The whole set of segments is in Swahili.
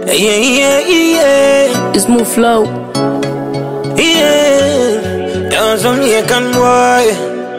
Yeah, yeah, yeah. It's Move Flow. Yeah. You're some Jamaican boy.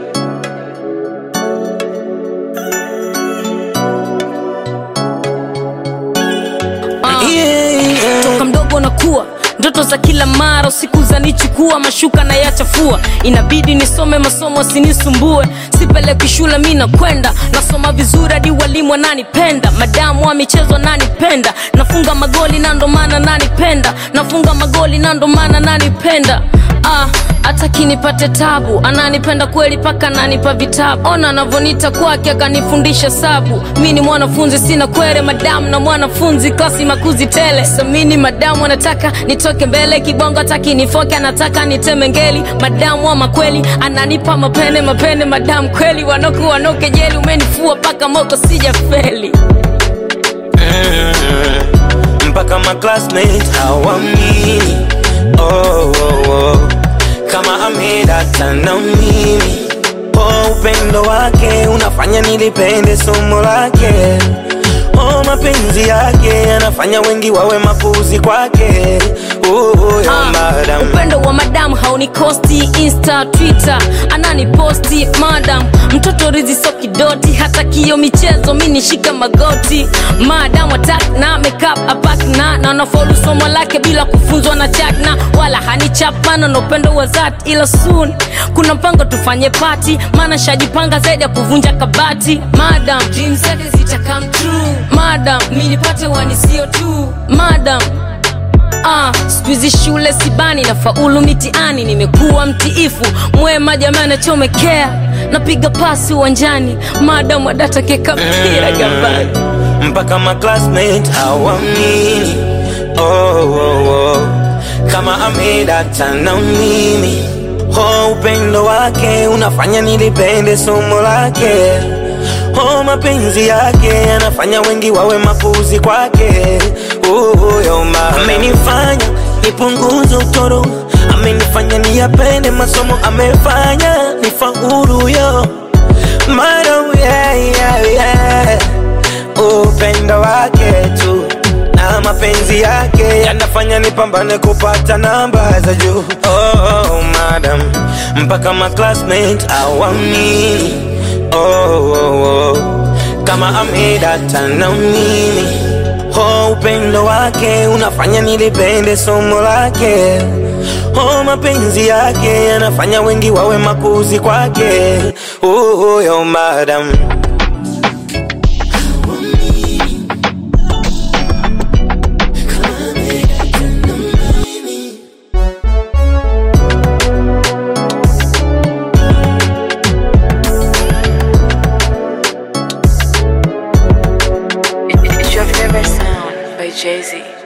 Uh. Yeah, yeah. toka mdogo nakuwa ndoto za kila mara usiku zanichukua mashuka na yachafua inabidi nisome masomo sinisumbue sipeleki shule mi nakwenda nasoma vizuri hadi walimu wananipenda madamu wa michezo nanipenda nafunga magoli na ndo maana nanipenda nafunga magoli na ndo maana nanipenda ah, hata kinipate tabu ananipenda kweli paka ananipa vitabu ona anavonita kwake akanifundisha sabu mi ni mwanafunzi sina kwere madamu na mwanafunzi klasi makuzi tele samini madamu anataka nitoke mbele kibongo hataki nifoke anataka niteme ngeli madamu wa makweli ananipa mapene mapene madamu kweli wanoku wanoke jeli umenifua paka moko sija feli Mm, mpaka ma classmates hawamini oh, oh, oh. kama amedata na mimi oh, upendo wake unafanya nilipende somo lake oh, mapenzi yake anafanya wengi wawe mapuzi kwake oh, oh, yo, Ah, madam. upendo wa madam haunikosti insta twitter ananiposti madam mtoto rizi so kidoti hata kio michezo mi nishika magoti madam atak na makeup apak na na nafaulu somo lake bila kufunzwa na chakna wala hanichapana na upendo wa zat ila soon kuna mpango tufanye pati maana shajipanga zaidi ya kuvunja kabati madam dreams zake zita come true madam mi nipate wanisio tu madam Ah, skuizi shule sibani na faulu mitiani nimekuwa mtiifu mwema jamani nachomekea napiga pasi uwanjani madam wadata keka mpira gambani mpaka ma classmate hawamini oh, oh, oh. kama amedata na mimi oh, upendo wake unafanya nilipende somo lake oh, mapenzi yake anafanya wengi wawe mapuzi kwake oh, yo, ma- amenifanya nipunguze utoro amenifanya niyapende masomo amefanya nifaulu yo Madam, yeah, yeah, yeah upendo wake tu na mapenzi yake yanafanya nipambane kupata namba za juu oh, madam mpaka ma classmate awamini oh, oh, oh. kama amedata na mimi oh, upendo wake unafanya nilipende somo lake oh, mapenzi yake yanafanya wengi wawe makuzi kwake oh, yo madam It's your favorite sound by Jay Z.